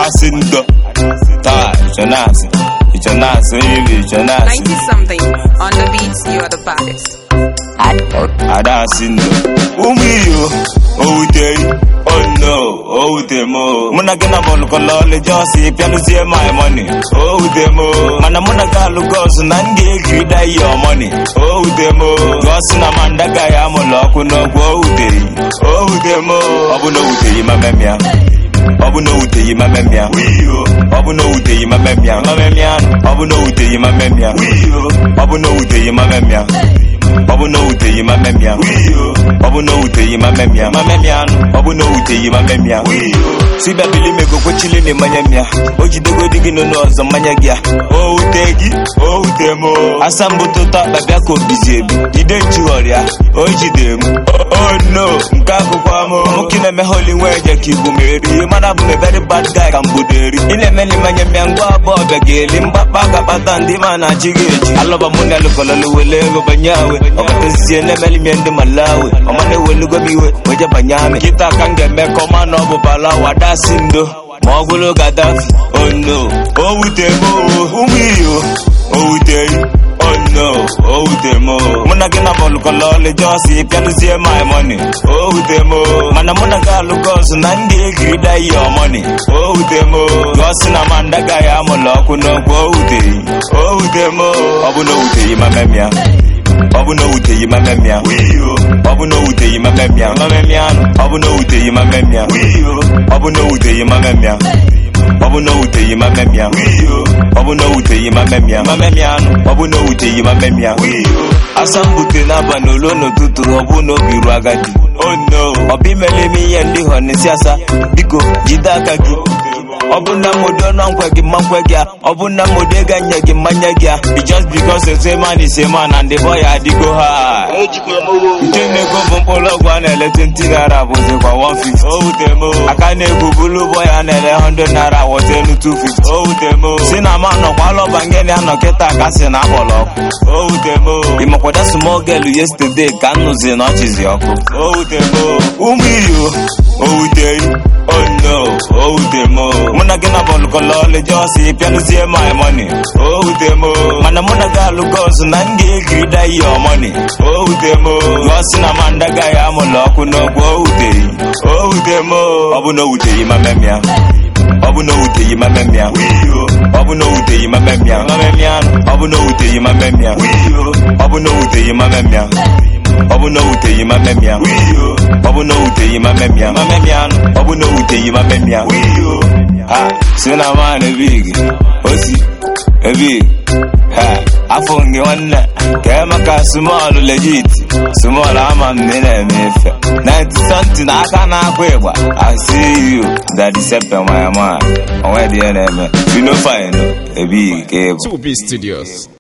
adasị ndo taa ichonasị ichonasị onye bụ ichonasị 90 something on the beats, you are the baddest. adasị ndo ụmụ iyo owuteghị oh no owute m o. mụ na gị na bọlụkọlọlị jọsi pịanụzie my money owute m o. mana mụ na gị alụgo ọzụ na m ga-ekiri da your money owute m o. gọsi na manda gaghị amụlụ ọkụ n'ọgwụ owuteghị owute m o. ọ bụ na owuteghị ma memịa ọ bụ na owuteghị ma memịa ọ bụ na owuteghị ma memịa ma memịa ọ bụ na owuteghị ma memịa ọ bụ na owuteghị ma memịa ọ bụ na owuteghị ma memịa ọ bụ na owuteghị ma memịa ma memịa ọ bụ na owuteghị ma memịa si bịabili mego kwechili na mmanya mịa o jidego di gị n'onu ọzọ mmanya gị a o wute gị o wute m asambụtụta babịa ka obizi ebi jide nchighọrịa o jide m o no nke akụkọ m nwoke na-eme holi nwe eje ka igbu meri ihe mana bụ m very bad guy ka mbuderi ị na-eme na mmanya mịa ngwa abụọ bịa ga-eli mgbakpa ga-akpata ndị ma na-achị gị echi alọba mụ na alụkọlọlụ wele ego banye awe ọkatazie na-emeli mie ndị malawi ọma na-ewelugo m iwe weje banye amị kịta ka m ga-eme ka ọma na ọ bụ bala wadasi ndo ma ọ bụrụ gadafi ono o wute m o, ụmụ iyo o wuteghị ono o wute m o. mụ na gị na bọlụkọlọlị jọsi pịanụzie my money o wute m o. mana mụ na gị alụgo ọzụ na ndị egiri da your money o wute m o. gọsi na manda gaghị amụlụ ọkụ n'ọgwụ o wuteghị o wute m o. ọ bụ na o wuteghị ma memịa ọ bụ na owuteghị ma memịa ọ bụ na owuteghị ma memịa ma memịa ọ bụ na owuteghị ma memịa ọ bụ na owuteghị ma memịa ọ bụ na owuteghị ma memịa ọ bụ na owuteghị ma memịa ma memịa ọ bụ na owuteghị ma memịa asambute n'abalị olo n'ụtụtụ ọ bụ na obi ruo agadi oh no ọ bụ imele ime ihe ndị họnesi asa biko jide aka gị ọ bụ na mmodo ọnụ nkwe gị mma nkwe gị a ọ bụ na mmodo ego nye gị mmanya gị a It's just because it's a man is a man and the boy adịgo ha nke na-ego bụ mkpụrụ ọgwụ a na-ele 20 naira bụzikwa 150 o wute m aka na-egwu bụlụ ụbọ ya na-ele 100 naira wọta elu 250 o wute m si na ma nọkwa lọba ngene anọ kịta ka si na akpọrọ ọkụ o wute m ịmakwada small girl yesterday ka m nụzi na ọchịzi ọkụ o wute m ụmụ iyo o wuteghị oh no o wute m mụ na gị na bọlụkọlọlị jọsi pịanụzie my money o wute m mana mụ na gị alụgo ọzụ na m ga-ekiri da your money o wute m gọsi na manda gaghị amụlụ ọkụ n'ọgwụ o wuteghị o wute m ọ bụ na o wuteghị ma memịa ọ bụ na o wuteghị ma memịa ọ bụ na o wuteghị ma memịa ma memịa ọ bụ na o wuteghị ma memịa ọ bụ na o wuteghị ma memịa ọ bụ na o wuteghị ma memịa ọ bụ na o wuteghị ma memịa ma memịa ọ bụ na o wuteghị ma memịa ha si na man ebig osi ebig ha afọ gị nwanne ka emeka small legit small ama m na ị na-eme efe 90 something aka na-akwa ịgba I see you daddy sepe my man onwe dị ya na-eme you know fine ebig ka ịbụ 2B Studios.